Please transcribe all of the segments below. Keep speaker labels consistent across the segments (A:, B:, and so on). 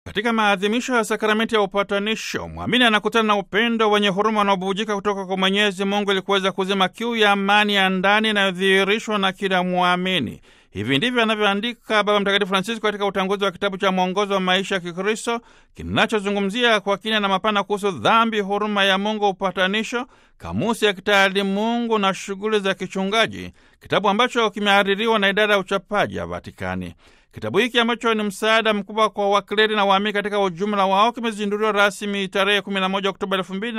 A: Katika maadhimisho ya sakramenti ya upatanisho, mwamini anakutana na upendo wenye huruma unaobubujika kutoka kwa Mwenyezi Mungu ili kuweza kuzima kiu ya amani ya ndani inayodhihirishwa na kila mwamini. Hivi ndivyo anavyoandika Baba Mtakatifu Francisco katika utanguzi wa kitabu cha mwongozo wa maisha ya Kikristo kinachozungumzia kwa kina na mapana kuhusu dhambi, huruma ya Mungu, upatanisho, kamusi ya kitaalimungu na shughuli za kichungaji, kitabu ambacho kimehaririwa na idara ya uchapaji ya Vatikani. Kitabu hiki ambacho ni msaada mkubwa kwa wakleri na waamini katika ujumla wao kimezinduliwa rasmi tarehe 11 Oktoba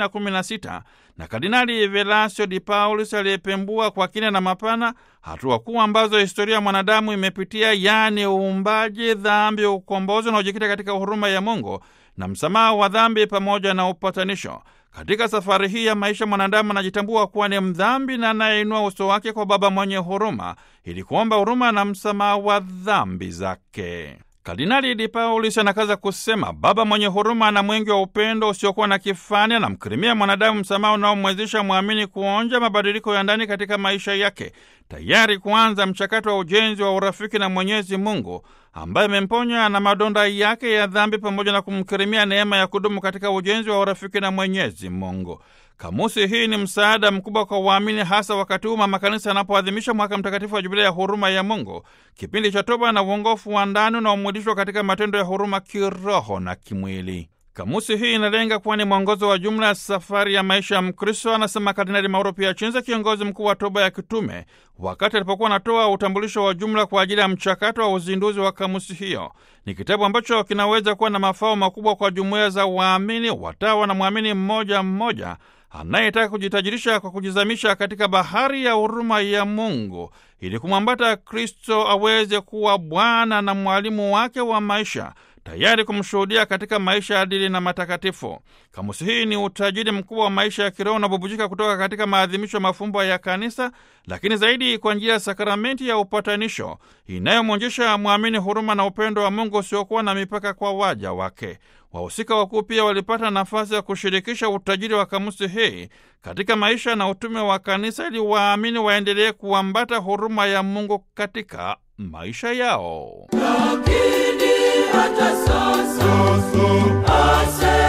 A: 2016 na Kardinali Velasio Di Paulis aliyepembua kwa kina na mapana hatua kuu ambazo historia ya mwanadamu imepitia, yaani uumbaji, dhambi, ukombozi unaojikita katika huruma ya Mungu na msamaha wa dhambi pamoja na upatanisho. Katika safari hii ya maisha mwanadamu anajitambua kuwa ni mdhambi na anayeinua uso wake kwa Baba mwenye huruma ili kuomba huruma na msamaha wa dhambi zake. Kardinali Di Paulis anakaza kusema, Baba mwenye huruma na mwingi wa upendo usiokuwa na kifani anamkirimia mwanadamu msamaha unaomwezesha mwamini kuonja mabadiliko ya ndani katika maisha yake, tayari kuanza mchakato wa ujenzi wa urafiki na Mwenyezi Mungu ambaye amemponya na madonda yake ya dhambi pamoja na kumkirimia neema ya kudumu katika ujenzi wa urafiki na Mwenyezi Mungu. Kamusi hii ni msaada mkubwa kwa waamini, hasa wakati huu mama kanisa anapoadhimisha mwaka mtakatifu wa jubilei ya huruma ya Mungu, kipindi cha toba na uongofu wa ndani unaomwilishwa katika matendo ya huruma kiroho na kimwili. Kamusi hii inalenga kuwa ni mwongozo wa jumla ya safari ya maisha ya Mkristo, anasema Kardinali Mauro Piacenza, kiongozi mkuu wa toba ya kitume, wakati alipokuwa anatoa utambulisho wa jumla kwa ajili ya mchakato wa uzinduzi wa kamusi hiyo. Ni kitabu ambacho kinaweza kuwa na mafao makubwa kwa jumuiya za waamini, watawa na mwamini mmoja mmoja anayetaka kujitajirisha kwa kujizamisha katika bahari ya huruma ya Mungu ili kumwambata Kristo aweze kuwa Bwana na mwalimu wake wa maisha tayari kumshuhudia katika maisha adili na matakatifu. Kamusi hii ni utajiri mkubwa wa maisha ya kiroho unabubujika kutoka katika maadhimisho ya mafumbo ya Kanisa, lakini zaidi kwa njia ya sakramenti ya upatanisho inayomwonyesha mwamini huruma na upendo wa Mungu usiokuwa na mipaka kwa waja wake. Wahusika wakuu pia walipata nafasi ya kushirikisha utajiri wa kamusi hii katika maisha na utume wa Kanisa ili waamini waendelee kuambata huruma ya Mungu katika maisha yao.
B: Lakini hata sasa, sasa.